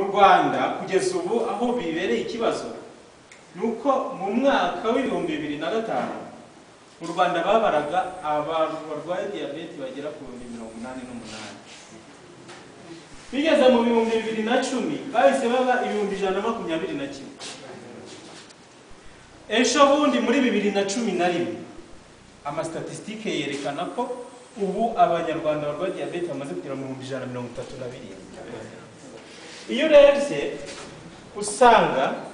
rwanda kugeza ubu aho bibereye ikibazo ni uko mu mwaka w'ibihumbi bibiri na gatanu mu rwanda babaraga abantu barwaye diyabete bagera ku bihumbi mirongo inani n'umunani bigeze mu bihumbi bibiri na cumi bahise baba ibihumbi ijana na makumyabiri na kimwe ejo bundi muri bibiri na cumi na rimwe amasitatisitike yerekana ko ubu abanyarwanda barwaye diyabete bamaze kugera mu bihumbi ijana na mirongo itatu na birindwi iyo urebye usanga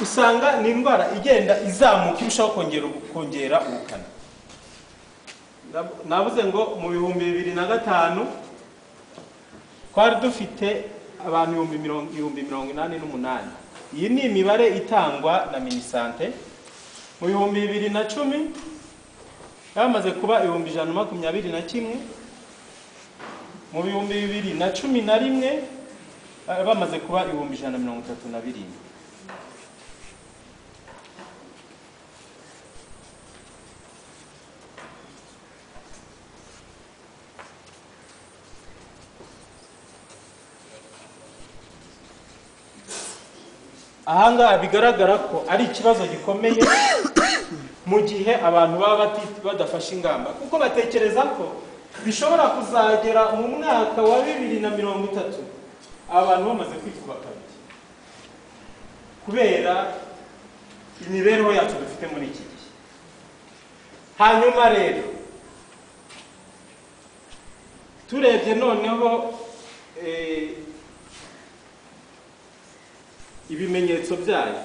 usanga ni indwara igenda izamuka irushaho kongera kongera ubukana navuze ngo mu bihumbi bibiri na gatanu twari dufite abantu ibihumbi mirongo ibihumbi mirongo inani n'umunani iyi ni imibare itangwa na minisante mu bihumbi bibiri na cumi bamaze kuba ibihumbi ijana na makumyabiri na kimwe mu bihumbi bibiri na cumi na rimwe bari bamaze kuba ibihumbi ijana na mirongo itatu na birindwi ahangaha bigaragara ko ari ikibazo gikomeye mu gihe abantu baba bati- badafashe ingamba kuko batekereza ko bishobora kuzagera mu mwaka wa bibiri na mirongo itatu abantu bamaze kwikuba kabiri kubera imibereho yacu dufite muri iki gihe hanyuma rero turebye noneho eh, ibimenyetso byayo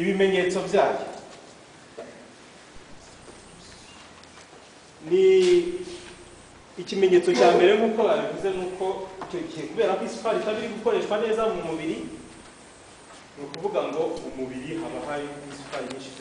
ibimenyetso byayo ni ikimenyetso cya mbere nk'uko babivuze ni uko icyo gihe kubera ko isukari itaba iri gukoreshwa neza mu mubiri ni ukuvuga ngo mu mubiri haba hari isukari nyinshi